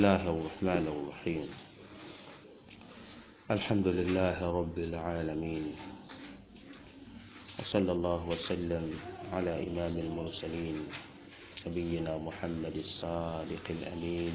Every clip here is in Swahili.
الله الرحمن الرحيم الحمد لله رب العالمين وصلى الله وسلم على إمام المرسلين نبينا محمد الصادق الأمين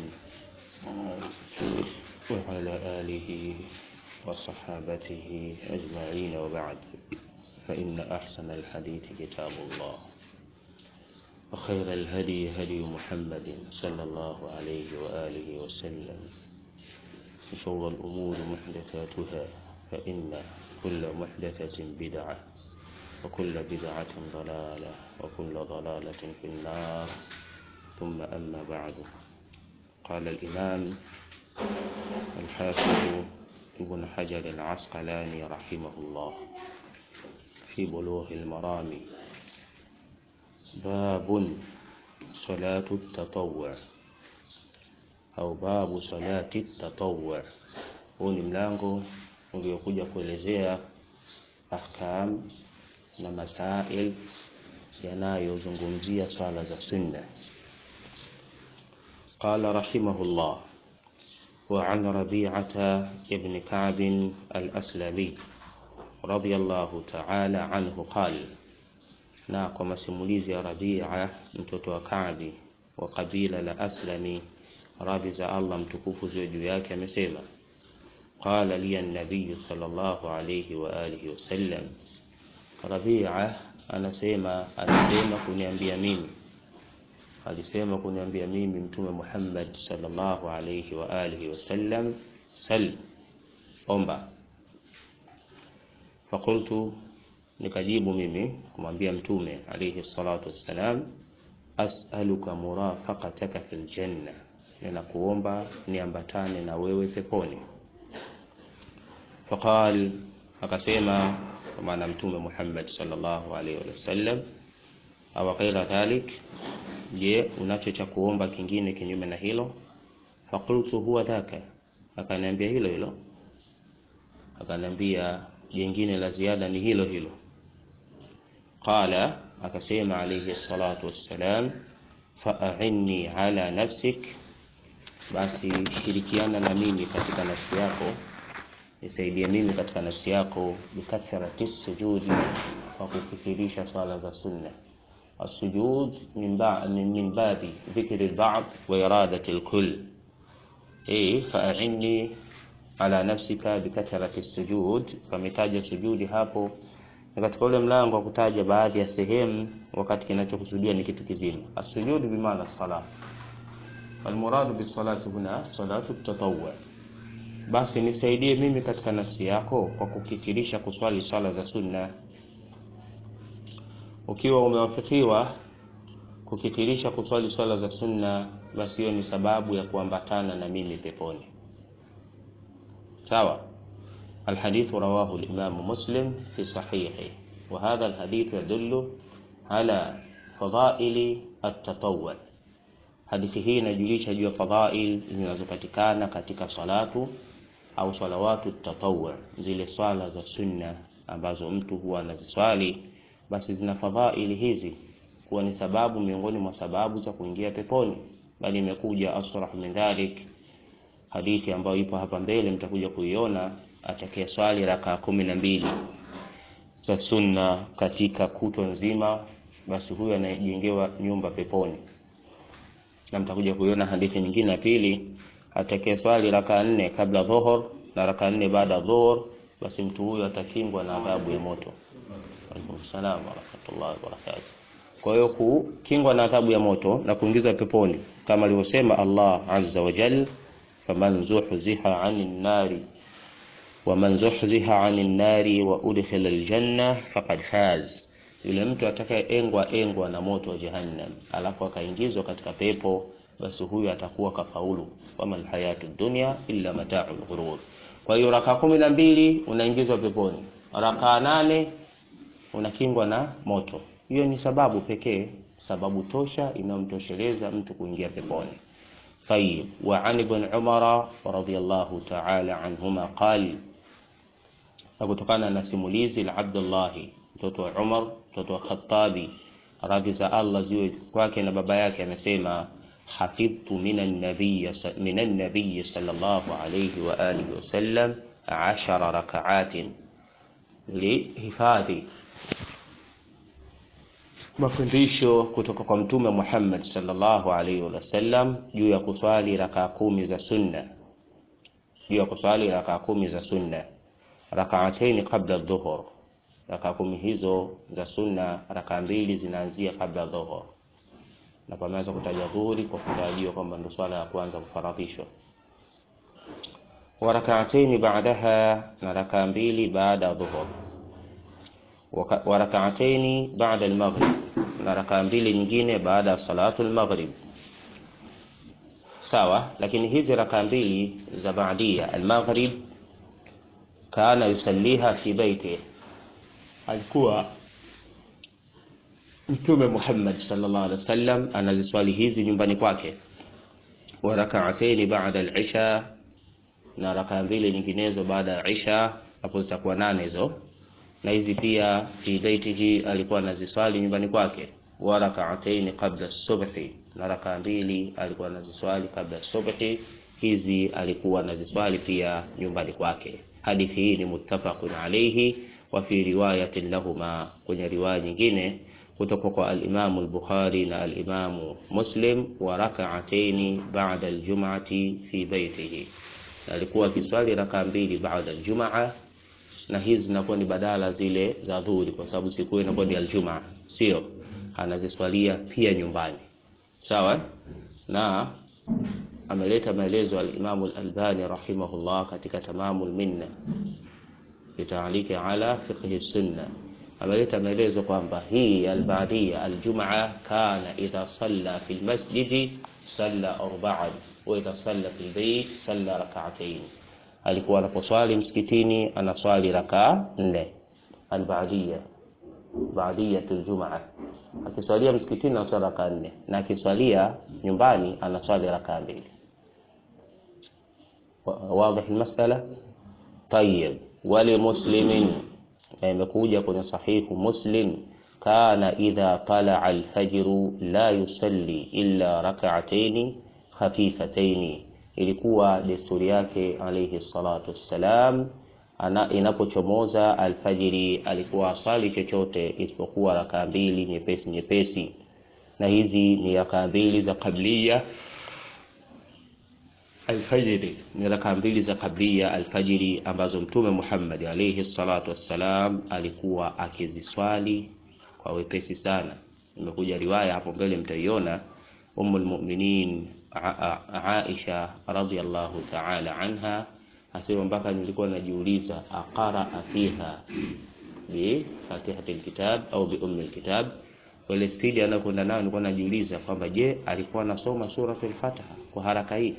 وعلى آله وصحابته أجمعين وبعد فإن أحسن الحديث كتاب الله وخير الهدي هدي محمد صلى الله عليه وآله وسلم وشر الأمور محدثاتها فإن كل محدثة بدعة وكل بدعة ضلالة وكل ضلالة في النار ثم أما بعد قال الإمام الحافظ ابن حجر العسقلاني رحمه الله في بلوغ المرام باب صلاة التطوع au babu salati tatawwu. Huu ni mlango uliokuja kuelezea ahkam na masail yanayozungumzia swala za sunna. Qala rahimahullah وعن ربيعة ابن كعب الأسلمي رضي الله تعالى عنه قال na kwa masimulizi ya Rabia mtoto wa Kaabi wa kabila la Aslami radhi za Allah mtukufu ziwe juu yake amesema qala li an-nabiy sallallahu alayhi wa alihi wasallam Rabia anasema alisema kuniambia mimi alisema kuniambia mimi mtume Muhammad sallallahu alayhi wa alihi wasallam sal omba fakultu nikajibu mimi kumwambia mtume alayhi salatu wassalam as'aluka murafaqataka fil janna ninakuomba niambatane na wewe peponi faqal akasema kwa maana mtume Muhammad sallallahu alaihi wasallam au ghaira dhalik je unacho cha kuomba kingine kinyume na hilo faqultu huwa dhaka akaniambia hilo hilo akaniambia jingine la ziada ni hilo hilo qala akasema alayhi salatu wassalam fa'inni ala nafsik basi shirikiana na mimi katika nafsi yako nisaidie mimi katika nafsi yako bikathrati sujudi kwa kukithirisha swala za sunna السجود من بعد من باب ذكر البعض وإرادة الكل إيه فأعني على نفسك بكثرة السجود فمتاج sujudi hapo na katika ule mlango wa kutaja baadhi ya sehemu wakati kinachokusudia ni kitu kizima as-sujud bimaana salat walmuradu bisalati huna salatu tatawwu basi nisaidie mimi katika nafsi yako kwa kukithirisha kuswali swala za sunna ukiwa umewafikiwa kukithirisha kuswali swala za sunna basi hiyo ni sababu ya kuambatana na mimi peponi sawa الحديث رواه الإمام مسلم في صحيحه وهذا الحديث يدل على فضائل التطوع hadithi hii inajulisha juu ya fadhail zinazopatikana katika salatu au salawatu tatawwu zile swala za sunna ambazo mtu huwa anaziswali basi zina fadhaili hizi kuwa ni sababu miongoni mwa sababu za kuingia peponi bali imekuja asrah min dhalik hadithi ambayo ipo hapa mbele mtakuja kuiona atakaye swali raka kumi na mbili za sunna katika kutwa nzima basi huyo anajengewa nyumba peponi na mtakuja kuiona hadithi nyingine ya pili atakaye swali raka nne kabla dhuhur na raka nne baada dhuhur basi mtu huyo atakingwa na adhabu ya moto alaikum salam wa rahmatullahi wa barakatuh kwa hiyo kukingwa na adhabu ya moto na kuingizwa peponi kama alivyosema Allah azza wa jalla faman zuhziha 'anil nari waman zuhziha 'anil nari wa udkhila aljanna faqad faz yule mtu atakayeengwa engwa na moto wa jahannam alafu akaingizwa katika pepo basi huyu atakuwa kafaulu wama alhayatu dunya illa mata'ul ghurur kwa hiyo raka kumi na mbili unaingizwa peponi raka nane unakingwa na moto hiyo ni sababu pekee sababu tosha inayomtosheleza mtu kuingia peponi طيب وعن ابن عمر رضي الله تعالى عنهما قال na kutokana na simulizi la Abdullahi mtoto wa Umar mtoto wa Khattabi radhi za Allah ziwe kwake na baba yake amesema حفظت من النبي من النبي صلى الله عليه وآله وسلم عشر ركعات lihifadhi mafundisho kutoka kwa mtume Muhammad sallallahu alaihi wasallam juu ya kuswali rakaa kumi za sunna juu ya kuswali rakaa kumi za sunna rakaataini kabla dhuhur rakaa kumi hizo za sunna rakaa mbili zinaanzia kabla dhuhur na pameweza kutaja dhuhuri kwa kutarajiwa kwamba ndio swala ya kwanza kufaradhishwa wa rakaataini baadaha na rakaa mbili baada ya dhuhur wa rakaataini baada al-maghrib na rakaa mbili nyingine baada ya salatu al-maghrib sawa lakini hizi rakaa mbili za baadia al-maghrib kana yusalliha fi baiti alikuwa mtume Muhammad sallallahu alaihi wasallam anaziswali hizi nyumbani kwake wa rakaataini baada al-isha na rakaa mbili nyinginezo baada ya isha hapo zitakuwa nane hizo na hizi pia fi baitihi alikuwa anaziswali nyumbani kwake wa rakaataini qabla subhi na rakaa mbili alikuwa anaziswali kabla subhi hizi alikuwa anaziswali pia nyumbani kwake hadithi hii ni muttafaqun alayhi wa fi riwayatin lahuma kwenye riwaya nyingine kutoka kwa al-Imam al-Bukhari na al-Imam Muslim wa rak'ataini ba'da al-jum'ati fi baitihi alikuwa akiswali rakaa mbili baada al-jum'a na hizi zinakuwa ni badala zile za dhuhuri kwa sababu siku hiyo inakuwa ni aljumaa sio anaziswalia pia nyumbani sawa na ameleta maelezo al-Imam al-Albani rahimahullah katika tamamul minna bitaaliki ala fiqh sunna ameleta maelezo kwamba hii al-ba'diyya al-jum'a kana idha salla fi al-masjid salla arba'an wa idha salla fi al-bayt salla rak'atayn alikuwa anaposwali msikitini anaswali rakaa nne albaadia baadiyatul jumaa akiswalia msikitini anaswali rakaa nne na akiswalia nyumbani anaswali rakaa mbili واضح المسألة طيب ولمسلم imekuja kwenye sahihu muslim kana idha talaa alfajru la yusalli illa rak'ataini khafifataini ilikuwa desturi yake alayhi salatu wassalam ana inapochomoza alfajiri alikuwa asali chochote isipokuwa rakaa mbili nyepesi nyepesi na hizi ni rakaa mbili za kablia alfajiri ni rakaa mbili za kablia alfajiri ambazo mtume Muhammad alayhi salatu wassalam alikuwa akiziswali kwa wepesi sana imekuja riwaya hapo mbele mtaiona ummul mu'minin Aisha radhiallahu ta'ala anha asema mpaka nilikuwa najiuliza aqara fiha bi fatihati alkitab au bi ummi alkitab wale spidi anakwenda nayo nilikuwa najiuliza kwamba je alikuwa anasoma suratul fatiha kwa haraka hii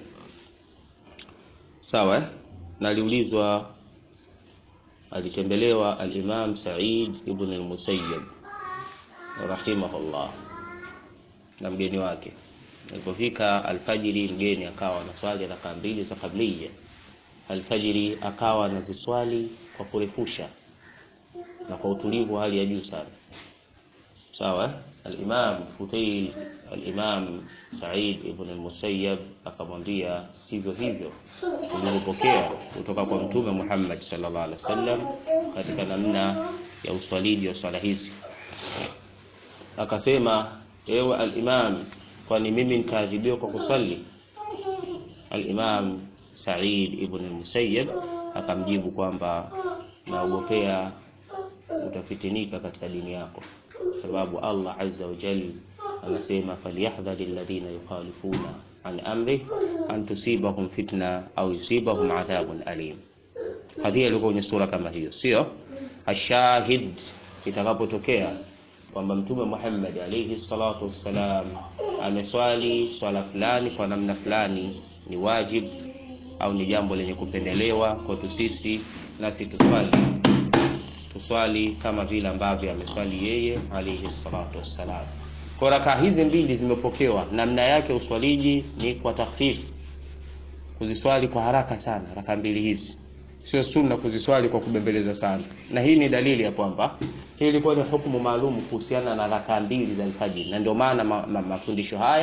sawa na aliulizwa alitembelewa al-Imam Sa'id ibn al-Musayyib rahimahullah na mgeni wake Alipofika alfajiri, mgeni akawa anaswali rakaa mbili za kablia. Alfajiri akawa anaziswali kwa kurefusha na kwa utulivu wa hali ya juu sana. Sawa, al-Imam Fudail, al-Imam Sa'id ibn al-Musayyab akamwambia sivyo hivyo tulivyopokea kutoka kwa Mtume Muhammad sallallahu alaihi wasallam katika namna ya uswaliji wa swala hizi. Akasema, ewe al-Imam kwani mimi nikaadhibiwa kwa kusali al-Imam Sa'id ibn al-Musayyib akamjibu kwamba naogopea utafitinika katika dini yako sababu Allah azza wa jalla anasema falyahdhari alladhina yukhalifuna an amri an tusibahum fitna au yusibahum adhabun alim hadhihi ilikuwa kwenye sura kama hiyo sio ashahid itakapotokea kwamba mtume Muhammad alayhi salatu wassalam ameswali swala fulani kwa namna fulani ni wajib au ni jambo lenye kupendelewa kwetu sisi nasi tuswali tuswali kama vile ambavyo ameswali yeye alayhi salatu wassalam kwa raka hizi mbili zimepokewa namna yake uswaliji ni kwa takhfif kuziswali kwa haraka sana raka mbili hizi sio sunna kuziswali kwa kubembeleza sana na hii ni dalili ya kwamba hii ilikuwa ni hukumu maalum kuhusiana na raka mbili za alfajiri na ndio maana mafundisho ma, ma, haya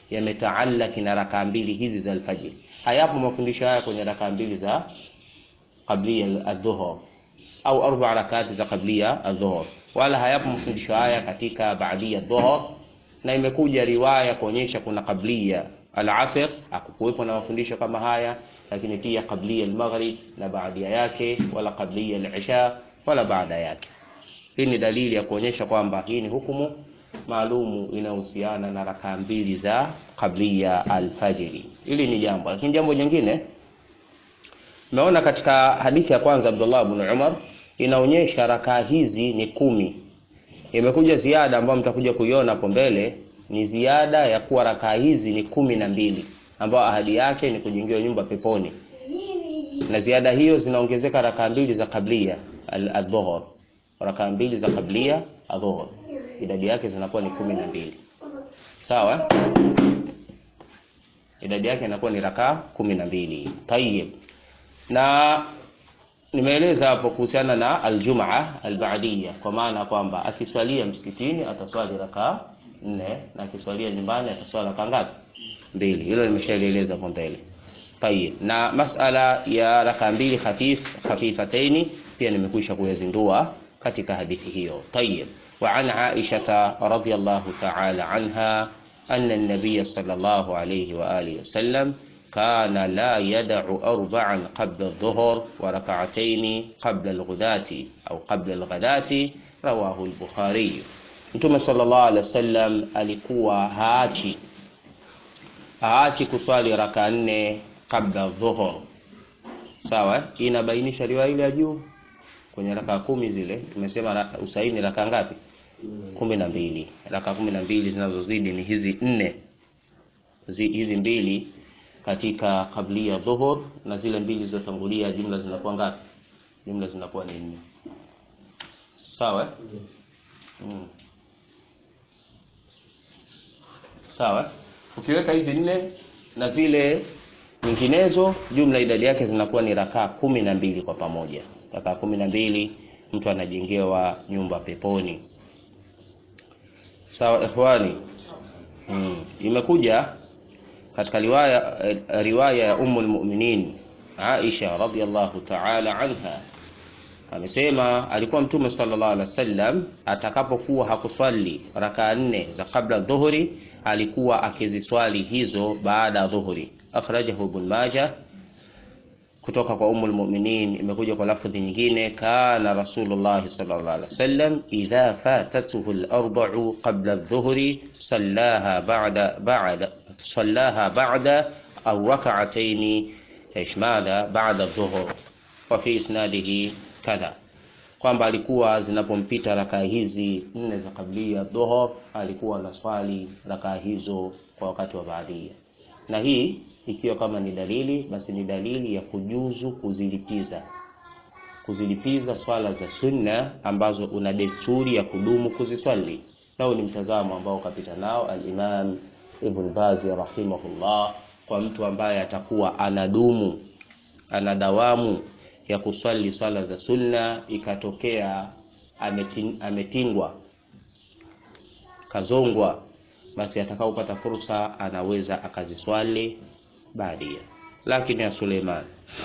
yametaalaki na rakaa mbili hizi za alfajiri. Hayapo mafundisho haya kwenye rakaa mbili za qablia adhuhur au arba rakati za qablia adhuhur, wala hayapo mafundisho haya katika baadia dhuhur, na imekuja riwaya kuonyesha kuna qablia al-asr, hakukuwepo na mafundisho kama haya, lakini pia qablia al-maghrib na baadia yake, wala qablia al-isha wala baada yake. Hii ni dalili ya kuonyesha kwamba hii ni hukumu maalumu inayohusiana na rakaa mbili za qablia alfajiri. Hili ni jambo, lakini jambo jingine Tumeona katika hadithi ya kwanza Abdullah ibn Umar inaonyesha rakaa hizi ni kumi. Imekuja ziada ambayo mtakuja kuiona hapo mbele, ni ziada ya kuwa rakaa hizi ni kumi na mbili, ambayo ahadi yake ni kujengewa nyumba peponi, na ziada hiyo zinaongezeka rakaa mbili za kablia al-dhuhur, rakaa mbili za kablia adhuhur, idadi yake zinakuwa ni kumi na mbili. Sawa, idadi yake inakuwa ni rakaa kumi na mbili. Tayyib na nimeeleza hapo kuhusiana na aljumaa albaadia, kwa maana kwamba akiswalia msikitini ataswali rakaa nne na akiswalia nyumbani ataswali rakaa ngapi? Mbili. Hilo nimeshaeleza hapo mbele. Tayib, na masala ya rakaa mbili khafif khafifataini pia nimekwisha kuyazindua katika hadithi hiyo. Tayib, wa an Aisha radhiyallahu ta'ala anha anna an-nabiy sallallahu alayhi wa alihi wasallam كان لا يدع أربعا قبل الظهر وركعتين قبل الغداة أو قبل الغداة رواه البخاري Mtume sallallahu alaihi wasallam alikuwa haachi haachi kuswali raka nne kabla dhuhur. Sawa, hii inabainisha riwaya ile ya juu kwenye raka kumi zile tumesema usaini raka ngapi? kumi na mbili. Raka kumi na mbili zinazozidi ni hizi nne, hizi mbili katika kablia dhuhur na zile mbili zilizotangulia jumla zinakuwa ngapi? Jumla zinakuwa ni nne. Sawa? Mm. Sawa? Ukiweka hizi nne na zile nyinginezo, jumla idadi yake zinakuwa ni rakaa kumi na mbili kwa pamoja. Rakaa kumi na mbili mtu anajengewa nyumba peponi. Sawa ikhwani? Mm. Imekuja katika riwaya riwaya ya Ummul Mu'minin Aisha radhiyallahu ta'ala anha amesema alikuwa Mtume sallallahu alaihi wasallam atakapokuwa hakuswali rakaa nne za kabla dhuhuri, alikuwa akiziswali hizo baada ya dhuhuri. Akhrajahu Ibn Majah kutoka kwa Ummul Mu'minin, imekuja kwa lafdhi nyingine, kana Rasulullah sallallahu alaihi wasallam idha fatatuhu al-arba'u qabla adh-dhuhri sallaha ba'da ba'da sallaha ba'da au rak'atayn ايش ماذا بعد الظهر وفي isnadihi kadha kwamba alikuwa zinapompita rakaa hizi nne za kablia dhuhur alikuwa anaswali rakaa hizo kwa wakati wa baadia na hii ikiwa kama ni dalili basi ni dalili ya kujuzu kuzilipiza kuzilipiza swala za sunna ambazo una desturi ya kudumu kuziswali nao ni mtazamo ambao kapita nao al-Imam Ibn Baz rahimahullah kwa mtu ambaye atakuwa anadumu anadawamu ya kuswali swala za sunna, ikatokea ametin, ametingwa kazongwa, basi atakaopata fursa anaweza akaziswali baadia. Lakini ya Suleiman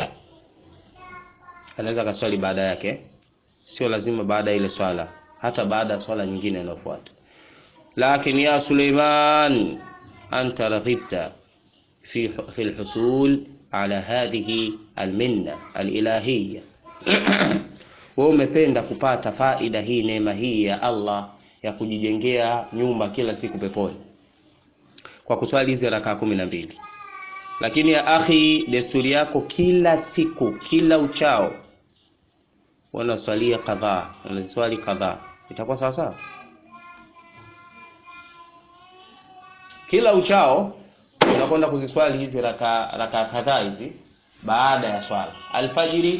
anaweza akaswali baada yake, sio lazima baada ya ile swala, hata baada ya swala nyingine inayofuata. Lakini ya Suleiman anta raghibta في في الحصول على هذه المنة الإلهية wewe umependa kupata faida hii neema hii ya Allah ya kujijengea nyumba kila siku peponi kwa kuswali hizi rakaa kumi na mbili lakini ya akhi desturi yako kila siku kila uchao wanaswalia kadhaa wanaziswali kadhaa itakuwa sawa sawa kila uchao unakwenda kuziswali hizi raka raka kadhaa hizi baada ya swala alfajiri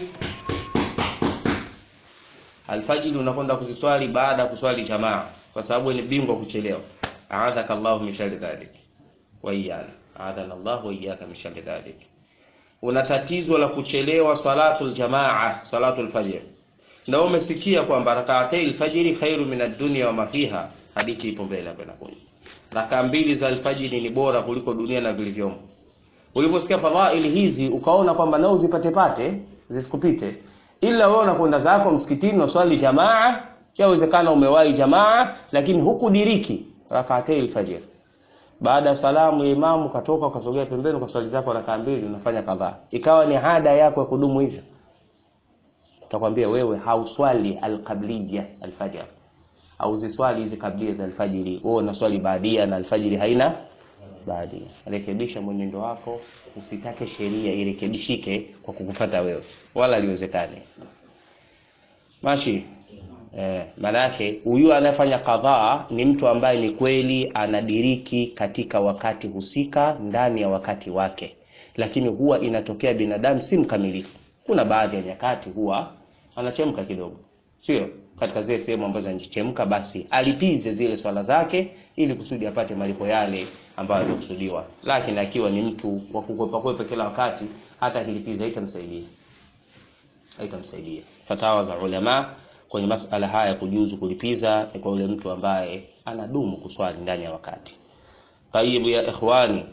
alfajiri unakwenda kuziswali baada ya kuswali jamaa kwa sababu ni bingwa kuchelewa a'adhaka Allahu min sharri dhalik wa iyana a'adhana Allahu wa iyyaka min sharri dhalik una tatizo la kuchelewa salatul jamaa salatul fajr na umesikia kwamba rak'atay alfajiri khairu min ad-dunya wa ma fiha hadithi ipo mbele hapo inakuja raka mbili za alfajiri ni bora kuliko dunia na vilivyomo uliposikia fadhaili hizi ukaona kwamba nao uzipate pate zisikupite ila wewe unakwenda zako msikitini unaswali jamaa yawezekana umewahi jamaa lakini hukudiriki rakaatei alfajr baada ya salamu ya imamu ukatoka ukasogea pembeni ukaswali zako rakaa mbili unafanya kadhaa ikawa ni ada yako ya kudumu hivyo utakwambia wewe hauswali alqabliya alfajr hauziswali hizi kablia za alfajiri wewe unaswali baadia na alfajiri haina baadia rekebisha mwenendo wako usitake sheria irekebishike kwa kukufata wewe wala liwezekane mashi eh, maanake huyu anayefanya kadhaa ni mtu ambaye ni kweli anadiriki katika wakati husika ndani ya wakati wake lakini huwa inatokea binadamu si mkamilifu kuna baadhi ya nyakati huwa anachemka kidogo sio katika zile sehemu ambazo anajichemka basi alipize zile swala zake ili kusudi apate malipo yale ambayo alikusudiwa lakini akiwa ni mtu wa kukwepa kwepa kila wakati hata akilipiza haitamsaidia haitamsaidia fatawa za ulama kwenye masala haya kujuzu kulipiza ni kwa yule mtu ambaye anadumu kuswali ndani ya wakati tayyibu ya ikhwani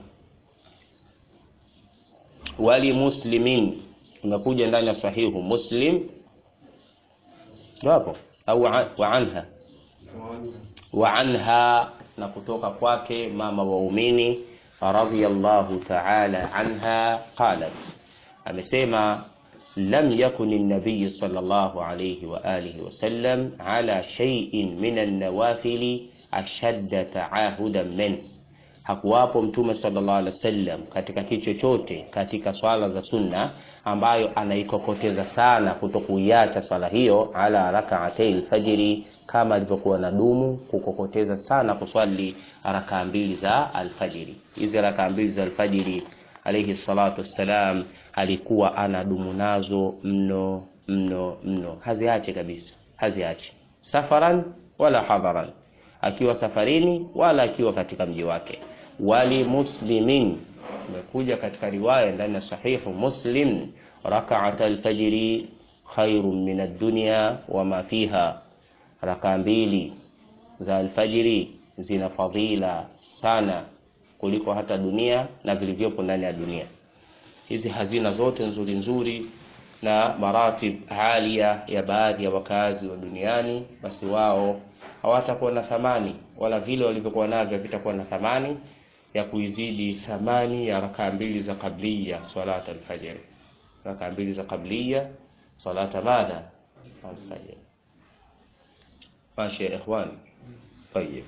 wali muslimin imekuja ndani ya sahihu muslim ndio hapo au wa anha wa anha na kutoka kwake mama waumini radhiyallahu ta'ala anha qalat amesema lam yakun an-nabiy sallallahu alayhi wa alihi wa sallam ala shay'in min an-nawafil ashadda ta'ahudan min hakuwapo mtume sallallahu alaihi wasallam katika kitu chochote katika swala za sunna ambayo anaikokoteza sana kutokuiacha swala hiyo ala rak'atay alfajiri kama alivyokuwa na dumu kukokoteza sana kuswali rakaa mbili za alfajiri hizi rakaa mbili za alfajiri alayhi salatu wassalam alikuwa anadumu nazo mno mno mno haziache kabisa haziache safaran wala hadharan akiwa safarini wala akiwa katika mji wake wali muslimin imekuja katika riwaya ndani ya sahihu muslim rak'at alfajri khairun min ad-dunya wama fiha raka mbili za alfajiri zina fadhila sana kuliko hata dunia na vilivyopo ndani ya dunia hizi hazina zote nzuri nzuri na maratib halia ya baadhi ya wakazi wa duniani basi wao hawatakuwa na thamani wala vile walivyokuwa navyo havitakuwa na thamani ya kuizidi thamani ya rakaa mbili za qabliya salat alfajr rakaa mbili za qabliya salata baada alfajr ماشي يا إخوان طيب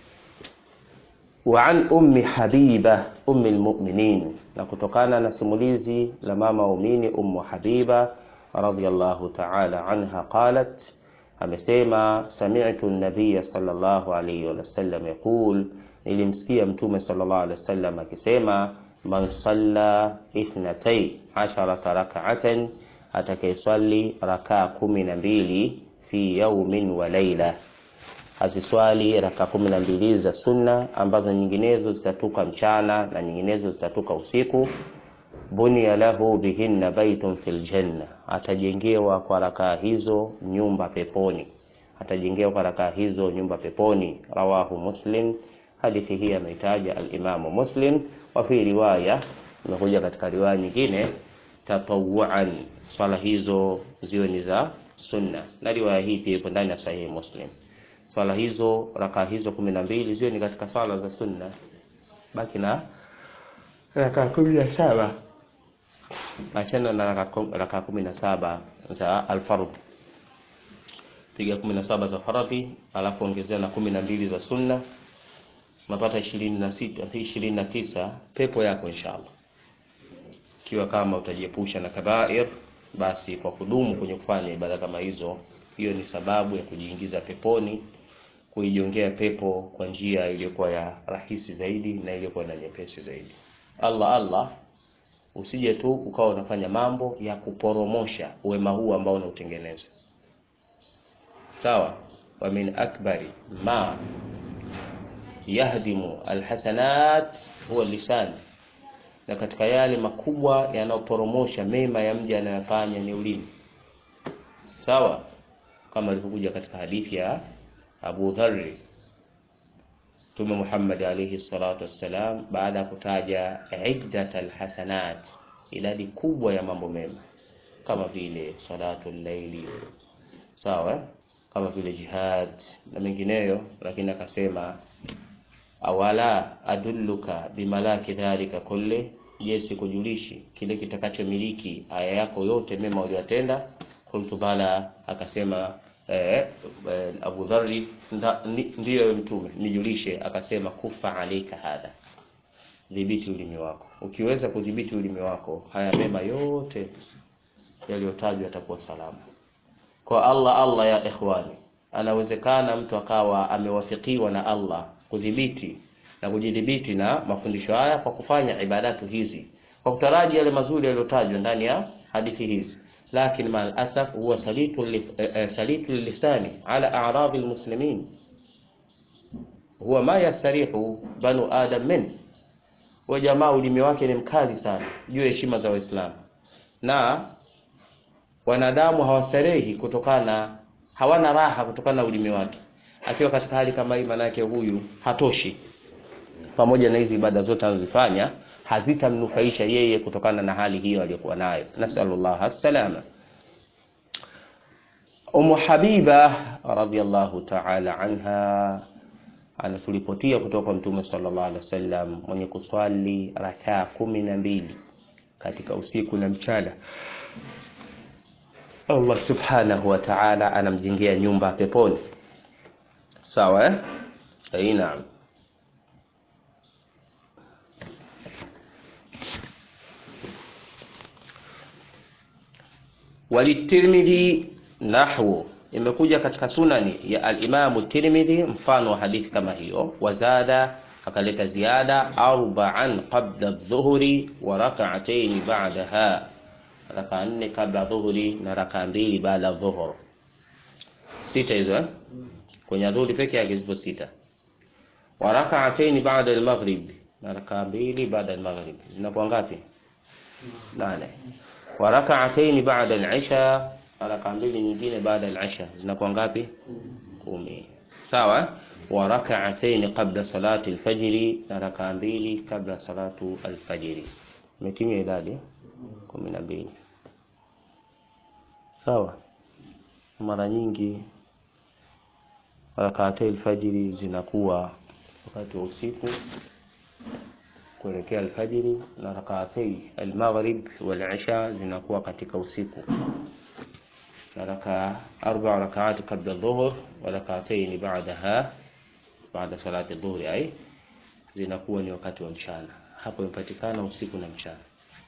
وعن أم حبيبة أم المؤمنين نكتقانا نسموليزي لماما أميني أم حبيبة رضي الله تعالى عنها قالت amesema sami'tu an-nabiy sallallahu alayhi wa sallam yaqul nilimsikia mtume sallallahu alayhi wasallam akisema man salla ithnatay asharata rak'atan atakayeswali rakaa kumi na mbili fi yaumin wa laila aziswali raka kumi na mbili za sunna ambazo nyinginezo zitatoka mchana na nyinginezo zitatoka usiku bunia lahu bihinna baitun fil janna atajengewa kwa rakaa hizo nyumba peponi atajengewa kwa rakaa hizo nyumba peponi rawahu muslim hadithi hii ameitaja alimamu muslim wa fi riwaya imekuja katika riwaya nyingine tatawuan swala hizo ziwe ni za sunna na riwaya hii pia ipo ndani ya sahihi muslim swala hizo rakaa hizo kumi na mbili ziwe ni katika swala za sunna baki na rakaa kumi na saba achana na rakaa kumi na saba za alfardh piga kumi na saba za faradhi alafu ongezea na kumi na mbili za sunna unapata ishirini na sita ishirini na tisa pepo yako inshallah ikiwa kama utajiepusha na kabair basi kwa kudumu kwenye kufanya ibada kama hizo hiyo ni sababu ya kujiingiza peponi kuijongea pepo kwa njia iliyokuwa ya rahisi zaidi na iliyokuwa na nyepesi zaidi Allah Allah usije tu ukawa unafanya mambo ya kuporomosha wema huu ambao unautengeneza sawa wa min akbari ma yahdimu alhasanat huwa lisan na katika yale makubwa yanayoporomosha mema ya mja anayofanya ni ulimi sawa kama ilivyokuja katika hadithi ya Abu Dharr Mtume Muhammad alayhi salatu wassalam, baada ya kutaja iddat alhasanat, idadi kubwa ya mambo mema kama vile salatu llaili, sawa, kama vile jihad na mengineyo, lakini akasema awala adulluka bimalaki dhalika kulli, je, sikujulishi kile kitakachomiliki aya yako yote mema uliyotenda? Qultu bala, akasema eh, eh, Abu Dharri, ndiyo mtume, nijulishe. Akasema kufa alaika hadha, dhibiti ulimi wako. Ukiweza kudhibiti ulimi wako, haya mema yote yaliyotajwa yatakuwa salama kwa Allah. Allah ya ikhwani, anawezekana mtu akawa amewafikiwa na Allah kudhibiti na kujidhibiti na mafundisho haya kwa kufanya ibadatu hizi kwa kutaraji yale mazuri yaliyotajwa ndani ya hadithi hizi, lakini mal asaf huwa salitu salitu lisani ala a'radhi almuslimin huwa ma yastarihu banu adam min wa jamaa, ulimi wake ni mkali sana juu ya heshima za Waislamu na wanadamu hawastarehi kutokana, hawana raha kutokana na ulimi wake. Akiwa katika hali kama hii, manake huyu hatoshi, pamoja na hizi ibada zote anazifanya hazitamnufaisha yeye kutokana na hali hiyo aliyokuwa nayo. Nasallallahu assalama. Ummu Habiba radhiyallahu ta'ala anha anaturipotia kutoka kwa Mtume sallallahu alaihi wasallam mwenye kuswali rakaa kumi na mbili katika usiku na mchana Allah subhanahu wa ta'ala anamjengea nyumba peponi. Sawa eh? Naam. Walitirmidhi nahwu, imekuja katika sunani ya al-Imamu Tirmidhi mfano wa hadithi kama hiyo. Wazada, akaleta ziada arba'an qabla adh-dhuhri wa rak'atayn ba'daha raka nne kabla dhuhuri na raka mbili baada ya dhuhur. Sita hizo eh? Kwenye dhuhuri peke yake zipo sita. Wa rak'atayn ba'da al-maghrib, na raka mbili baada al-maghrib. Zinakuwa ngapi? Nane. Wa rak'atayn ba'da al-isha, na raka mbili nyingine baada al-isha. Zinakuwa ngapi? Kumi. Sawa? Wa rak'atayn qabla salati al-fajr, na raka mbili kabla salatu al-fajr. Umetimia idadi kumi na mbili. Sawa. Mara nyingi rakaatai alfajiri zinakuwa wakati wa usiku kuelekea alfajiri, na rakaatai almaghrib wal isha zinakuwa katika usiku, na raka arba rakaati kabla dhuhur wa rakaatain ba'daha baada salati dhuhri, ai zinakuwa ni wakati wa mchana. Hapo imepatikana usiku na mchana.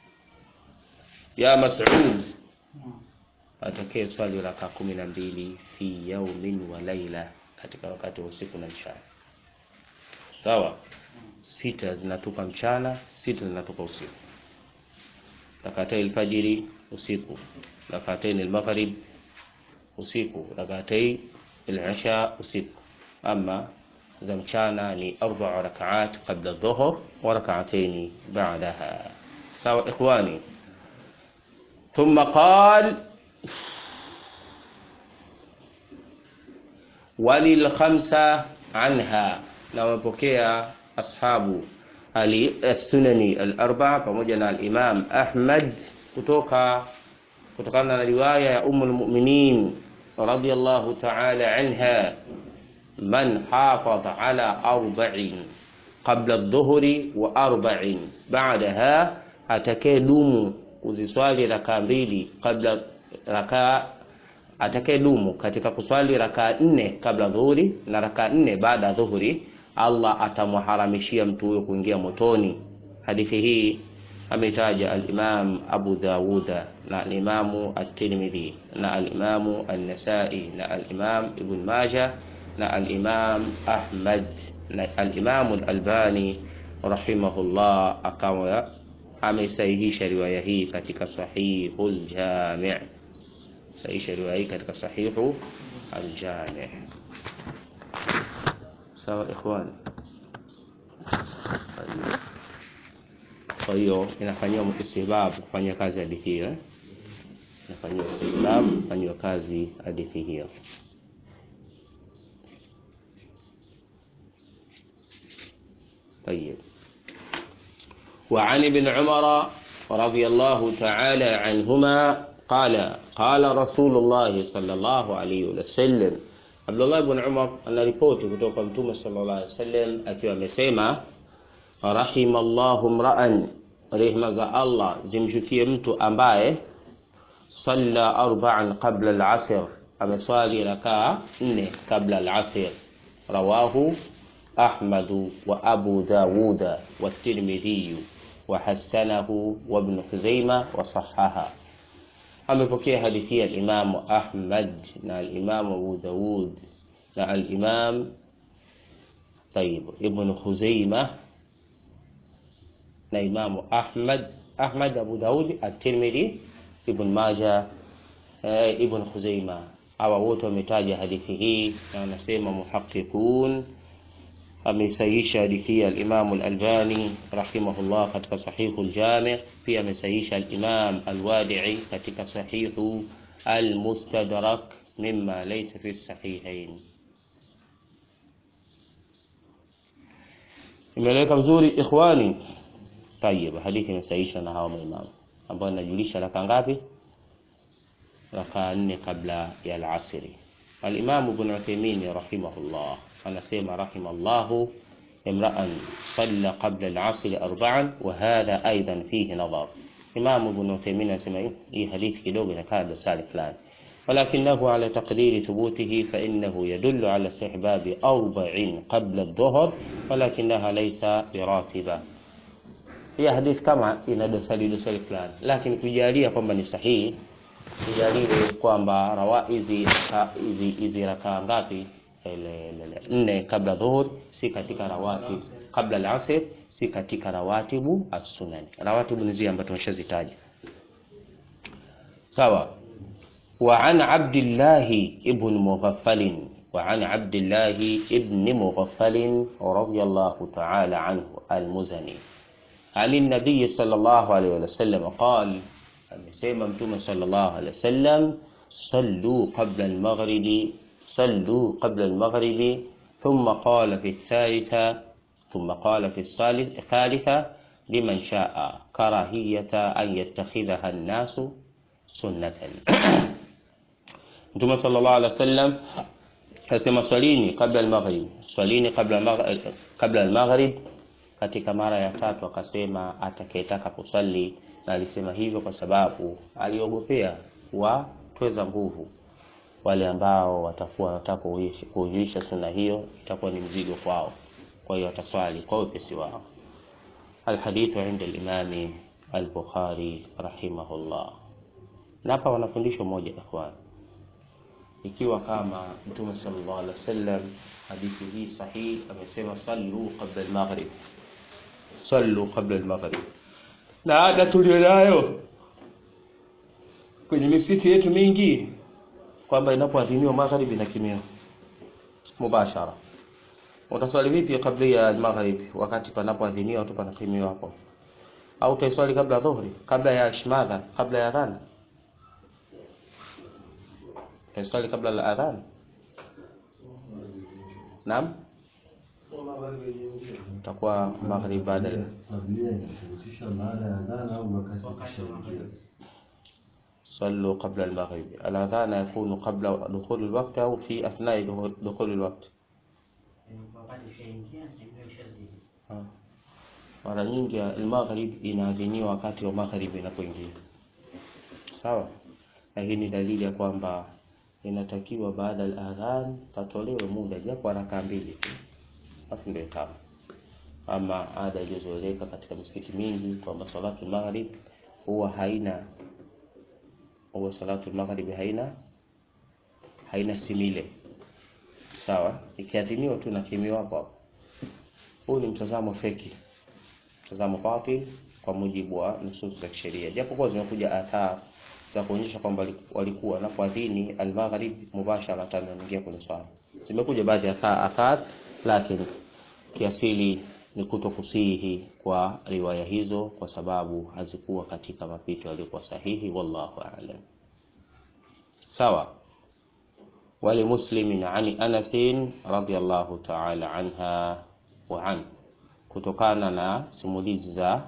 Ya Mas'ud, atakaye swali raka kumi na mbili fi yaumin wa laila, katika wakati wa usiku na mchana. Sawa, sita zinatoka mchana, sita zinatoka usiku. Rakatai alfajiri usiku, rakatai almaghrib usiku, rakatai al-isha usiku. Ama za mchana ni arba rakaat qabla dhuhur wa rak'atayn ba'daha. Sawa ikhwani. ثم قال وللخمسة عنها na wamepokea ashabu as-sunani al-arba'a pamoja na al-Imam Ahmad kutoka kutokana na riwaya ya Ummul Mu'minin radiyallahu ta'ala anha man hafadha ala arba'in qabla adh-dhuhri wa arba'in ba'daha atakaye dumu kuziswali raka mbili kabla raka atakaye dumu katika kuswali raka nne kabla dhuhuri na raka nne baada ya dhuhuri, Allah atamharamishia mtu huyo kuingia motoni. Hadithi hii ametaja al-Imam Abu Dawuda na al-Imam at-Tirmidhi na al-Imam an-Nasa'i na al-Imam Ibn Majah na al-Imam Ahmad na al-Imam al-Albani rahimahullah akawa amesahihisha riwaya hii katika Sahihul Jami' sahihisha riwaya hii katika Sahihu al-Jami' sawa ikhwan kwa hiyo inafanyiwa istihbab kufanya kazi hadithi hiyo inafanyiwa istihbab kufanywa kazi hadithi hiyo طيب وعن ابن عمر رضي الله تعالى عنهما قال قال رسول الله صلى الله عليه وسلم Abdullah ibn Umar anaripoti kutoka kwa Mtume sallallahu alaihi wasallam akiwa amesema rahimallahu mra'an, rehma za Allah zimshukie mtu ambaye salla arba'an qabla al-asr, ameswali rakaa nne kabla al-asr. Rawahu Ahmadu wa Abu Dawuda wa Tirmidhi wa hasanahu wa Ibn Khuzaima wa sahaha amepokea hadithi ya alimamu Ahmad na alimamu Abu Dawud na alimam tayib Ibn Khuzaima na imamu Ahmad Ahmad Abu Dawud at-Tirmidhi Ibn Majah eh, Ibn Khuzaima hawa wote wametaja hadithi hii na wanasema muhaqiqun ameisahihisha hadithi ya al-Imam al-Albani rahimahullah katika sahihu al-Jami' pia amesahihisha al-Imam al-Wadi'i katika sahihu al-Mustadrak mimma laysa fi sahihain imeleka vizuri ikhwani tayeb hadithi imesahihishwa na hawa maimamu ambao inajulisha raka ngapi raka nne kabla ya al-asri al-Imam Ibn Uthaymeen rahimahullah anasema rahimallahu imra'an salla qabla al-'asr arba'an wa hadha aidan fihi nadhar. Imam Ibn Uthaymeen anasema hii hadithi kidogo inakaa dosari fulani, ولكنه على تقدير ثبوته فإنه يدل على استحباب أربع قبل الظهر ولكنها ليس براتبة. هي حديث كما ina dosari dosari fulani, lakini kujalia kwamba ni sahihi, tujaliwe kwamba rawa hizi hizi hizi rakaa ngapi nne kabla dhuhur si katika rawatib kabla al-asr si katika rawatibu as-sunan rawatibu ni zile ambazo tumeshazitaja sawa wa an abdullah ibn mughaffal wa an abdullah ibn mughaffal radiyallahu ta'ala anhu al-muzani عن النبي صلى الله عليه وسلم قال amesema mtume صلى الله عليه وسلم صلوا قبل المغرب صلوا قبل المغرب ثم قال في الثالثة ثم قال في الثالثة لمن شاء كراهية أن يتخذها الناس سنة Mtume sallallahu alaihi wasallam kasema swalini kabla al-maghrib, swalini kabla kabla al-maghrib. Katika mara ya tatu akasema atakayetaka kusali, na alisema hivyo kwa sababu aliogopea watweza nguvu wale ambao watakuwa wanataka kuhuisha sunna hiyo itakuwa ni mzigo kwao, kwa hiyo wataswali kwa wepesi wao. Alhadithu inda al-Imami al-Bukhari rahimahullah. Na hapa wanafundishwa moja ikhwan, ikiwa kama Mtume sallallahu alaihi wasallam hadithi hii sahihi amesema sallu qabla al-maghrib, sallu qabla al-maghrib, na ada tulionayo kwenye misikiti yetu mingi kwamba inapoadhiniwa magharibi na kimio mubashara. Utaswali vipi kabla ya maghrib wakati panapoadhiniwa tu pana kimio hapo? Au utaiswali kabla dhuhri, kabla ya shmadha, kabla ya adhan? Utaiswali kabla la adhan? Naam, utakuwa maghrib baada ya صلوا قبل المغرب الأذان يكون قبل دخول الوقت أو في أثناء دخول الوقت mara nyingi al-maghrib inaadhiniwa wakati wa maghrib inapoingia sawa na hii ni dalili ya kwamba inatakiwa baada ya adhan patolewe muda japo haraka mbili tu basi ndio kama ama ada iliyozoeleka katika misikiti mingi kwamba salatu maghrib huwa haina huwa salatu magharibi haina haina simile sawa, ikiadhimiwa tu na kimiwa hapo hapo. Huu ni mtazamo feki, mtazamo batil kwa mujibu wa nusus za kisheria, japokuwa zimekuja athar za kuonyesha kwamba walikuwa wanapoadhini al-maghrib mubashara tano wanaingia kwenye swala. Zimekuja baadhi ya athar, lakini kiasili ni kuto kusihi kwa riwaya hizo kwa sababu hazikuwa katika mapito yaliyokuwa sahihi. Wallahu a'lam. Sawa. Wali muslimin an Anas radhiyallahu ta'ala anha wa an kutokana na simulizi za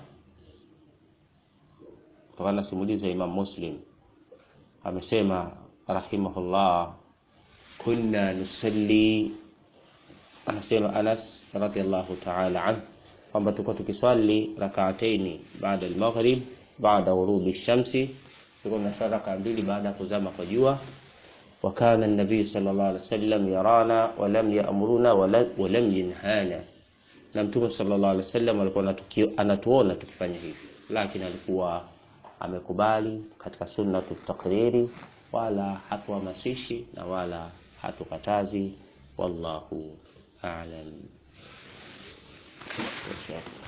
kutokana na simulizi za Imam Muslim amesema rahimahullah, kunna nusalli, anasema Anas radhiallahu ta'ala anhu kwamba tulikuwa tukiswali rakaataini baada al-maghrib baada ghurubi shamsi, tulikuwa tunaswali raka mbili baada ya kuzama kwa jua. Wa kana an-nabiy sallallahu alaihi wasallam yarana wa lam ya'muruna wa lam yanhana, na mtume sallallahu alaihi wasallam alikuwa anatuona tukifanya hivi, lakini alikuwa amekubali katika sunnatu takriri, wala hatuhamasishi na wala hatukatazi. Wallahu a'lam.